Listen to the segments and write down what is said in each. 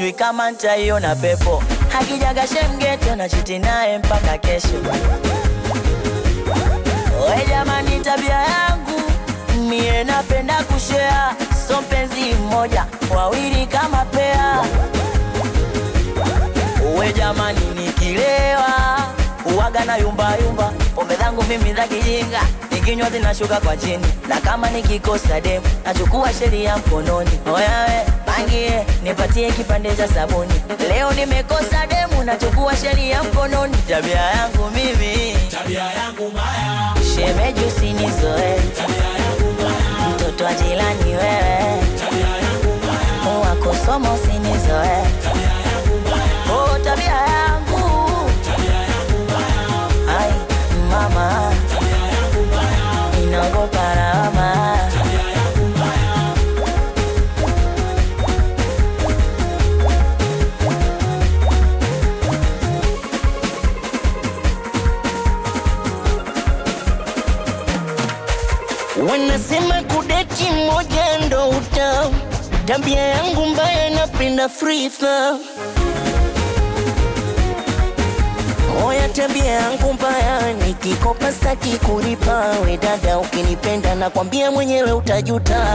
sijui kama ntaiona pepo. Hakijaga shemgeto na chiti naye mpaka kesho. We jamani, tabia yangu mie napenda kushea, so mpenzi mmoja wawili kama pea. We jamani, nikilewa uwaga na yumba yumba, pombe zangu mimi za kijinga, nikinywa zinashuka kwa chini, na kama nikikosa demu nachukua sheria mkononi. Oyawe pangie, nipatie kipande cha sabuni, leo nimekosa demu, nachukua sheria mkononi. Tabia yangu mimi, tabia yangu mbaya, shemeji usinizoe, tabia yangu mbaya, mtoto wa jirani wewe, tabia yangu mbaya, wako somo usinizoe, tabia yangu mbaya, oh tabia yangu tabia yangu mbaya, Ai, mama, tabia yangu mbaya, inaogopa lawama. tabia yangu mbaya. Wanasema kudeti moja ndo utamu, tabia yangu mbaya, napenda free throw. Oya, tabia yangu mbaya, nikikopa staki kulipa. We dada, ukinipenda nakwambia mwenyewe utajuta.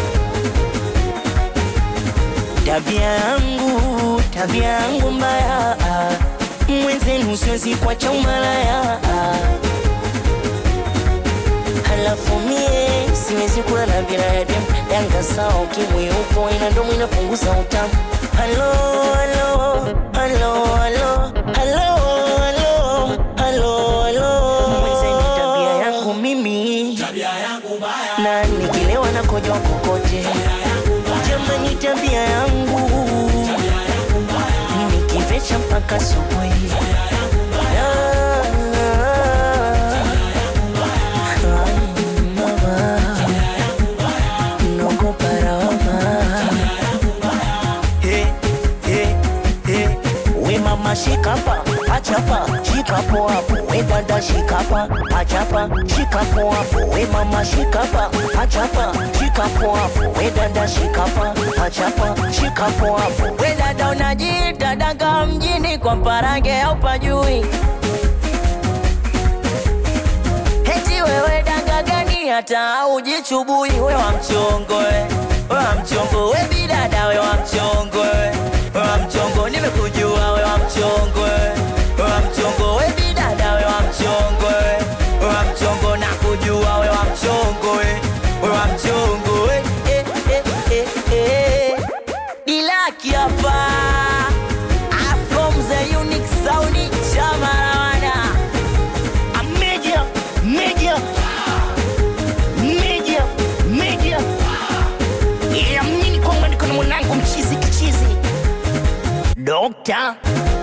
Tabia yangu, tabia yangu mbaya, mwenzenu siwezi kuacha umalaya halafu mie siwezi kula na binadamu yanga sawa, ukimwi upo ina ndomo inapunguza utamu. Halo, halo, halo, halo, halo, halo, halo, halo. Mwenzeni tabia yangu mimi Tabia yangu mbaya, na nikilewa na kojoa kokote, jamani, tabia yangu tabia yangu mbaya, nikivecha mpaka asubuhi. Ah, Ai, mama, naogopa lawama. Hey, hey, hey. We mama shikapa, achapa, shikapo hapo. We dada shikapa, achapa, shikapo hapo. We mama shikapa, achapa, shikapo hapo. We dada shikapa, achapa, shikapo hapo. We dada unajiita danga mjini kwa mparange au pajui? Heti wewe danga gani hata ujichubui? We wa mchongo we, we wa mchongo we bidada we wa mchongo we, we wa mchongo nimekujua we wa mchongo we, we wa mchongo we bidada we wa mchongo we, we wa mchongo nakujua we wa mchongo we, we wa mchongo we, eh, eh, eh, eh. Dilaki hapa I'm from the unique sound Chamarawana A media, media, media, media. Yeah, mimi kwamba niko na mwanangu mchizi kichizi. Dokta